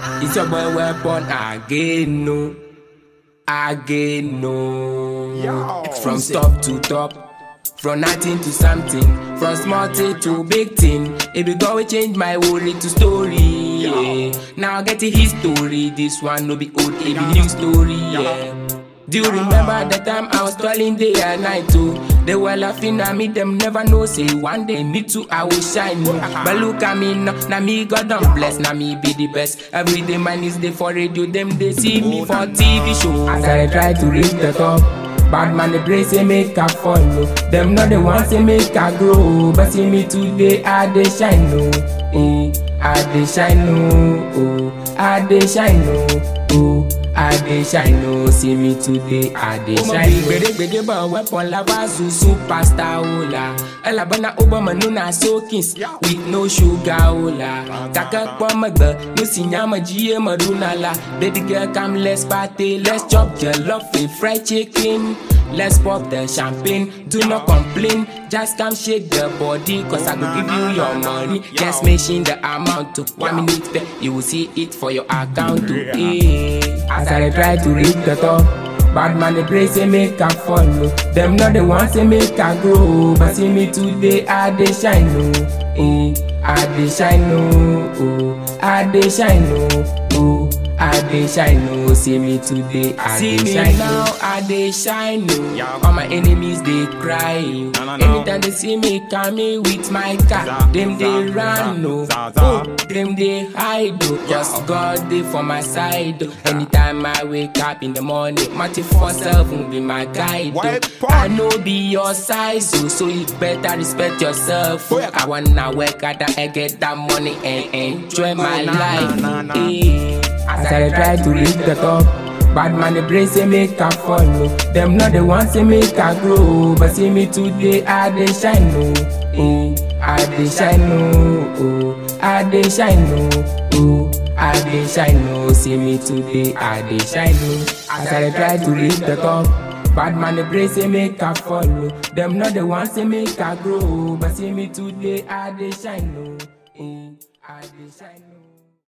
It's your boy weapon again, no. Again, no. Yo. From top to top. From nothing to something, from small thing to big thing. It be go we change my worry to story. Yeah. Now get a history. This one no be old, it be new story. Yeah. Do you remember the time I was toiling day and night too? They were laughing at me, them never know. Say one day me too, I will shine. No. But look at me now, now me God don't bless, now me be the best. Every day man is there for radio, them they see me for TV show. As I try to reach the top. Bad man they pray say make I follow Them not the ones say make I grow But see me today I dey shine no eh, I dey shine no oh, I dey shine no oh, I dey shine no See me today I dey shine no Gbèdégbèdé bọ̀ weapon lavazu superstar ola Ẹlàbọ̀nà Obama nuna sokins with no sugar ola Kàkà pọ̀ mọ̀gbẹ́ mo sì yàn mọ̀ jíye mọ̀ rúnà la Baby girl come let's party let's chop jollof with fried chicken. Let's pop the champagne, do not complain. Just come shake the body, cause I go give you your money. Just mention the amount to one minute pay. You will see it for your account to pay. As I try to reach the top. Bad man they pray say make I follow Them not the ones say make I grow But see me today I dey shine no eh, I dey shine no oh, I dey shine no oh, I dey shine no See me today I dey shine no I dey shine no Yeah. All my enemies they cry oh. No, no, no. Anytime they see me coming with my car Za, Them they za, run no za, za. oh, Them they hide oh. Cause God dey for my side oh. Anytime I wake up in the morning My 24-7 be my guide oh. Weapon. I know be your size oh, So you better respect yourself oh. Oh, yeah. I wanna work hard and get that money And enjoy my nah, life nah, nah, nah. eh. As I try to reach the top Bad man they pray say make I follow Them not the ones say make I grow But see me today I dey shine no eh. I dey shine no oh. I dey shine no oh. I dey shine no See me today I dey shine no As I try to reach the top Bad man they pray say make I follow Them not the ones say make I grow But see me today I dey shine no eh. I dey shine no